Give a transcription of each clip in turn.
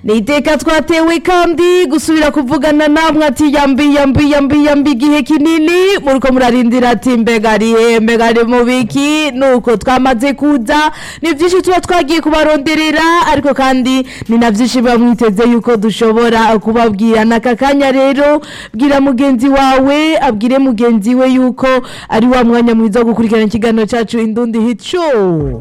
ni iteka twatewe kandi gusubira kuvugana namwe ati yambi yambi yambi yambi igihe kinini muriko murarindira ati mbega arihe mbega ari mu biki nuko twamaze kuza ni byinshi tuba twagiye kubaronderera ariko kandi ni na byinshi biba mwiteze yuko dushobora kubabwira n'aka kanya rero bwira mugenzi wawe abwire mugenzi we yuko ari wa mwanya mwiza wo gukurikirana ikiganiro cyacu indundi hit show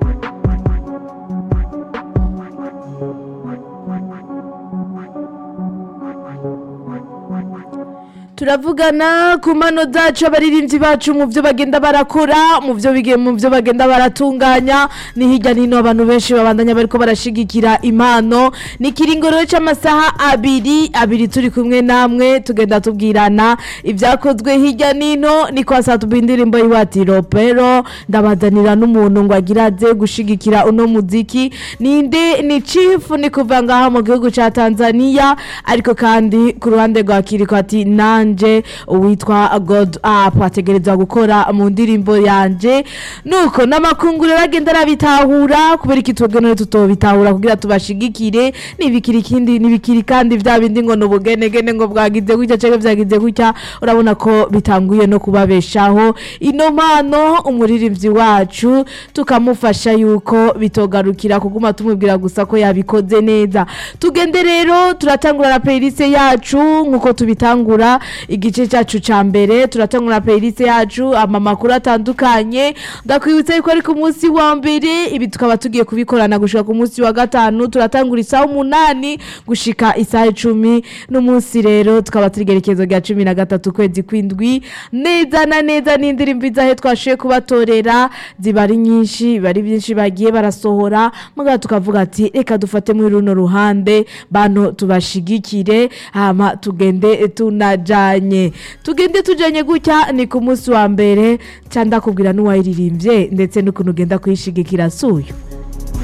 turavugana ku mano zacu abaririmbyi bacu mu byo bagenda barakora mu byo bige mu byo bagenda baratunganya ni hirya no hino abantu benshi babandanya bariko barashigikira impano ni ikiringoro c'amasaha abiri abiri turi kumwe namwe tugenda tubwirana ibyakozwe hirya nino ni kwa saa tuba indirimbo yiwati ropero ndabazanira n'umuntu ngo agira aze gushigikira uno muziki ninde ni chief ni kuva ngaha mu gihugu ca Tanzania ariko kandi ku ruhande rwa Kiriko ati nanje uwitwa God Up ategerezwa gukora mu ndirimbo yanje nuko n'amakunguru bagenda arabitahura kubera iki twebwe tutobitahura kugira tubashigikire nibikiri ikindi nibikiri kandi vya bindi ngo nubugenegene ngo bwagize gutya canke vyagize gutya urabona ko bitanguye no kubabeshaho ino mpano umuririmbyi wacu tukamufasha yuko bitogarukira kuguma tumubwira gusa ko yabikoze neza tugende rero turatangura na playlist yacu nkuko tubitangura igice cyacu ca mbere turatangura playlist yacu ama makuru atandukanye ndakwibutsa yuko ari ku munsi wa mbere ibi tukaba tugiye kubikorana gushika ku munsi wa gatanu turatangura isaha umunani gushika isaha icumi n'umunsi rero tukaba turi igerekezo rya cumi na gatatu kwezi kwindwi neza na neza n'indirimbo izahe twashoboye kubatorera ziba ari nyinshi biba ari byinshi bagiye barasohora mugabo tukavuga ati reka dufate muri runo ruhande bano tubashigikire hama tugende tunajanye tugende tujanye gutya ni ku munsi wa mbere cyangwa ndakubwira n'uwayiririmbye ndetse n'ukuntu ugenda kuyishigikira suyo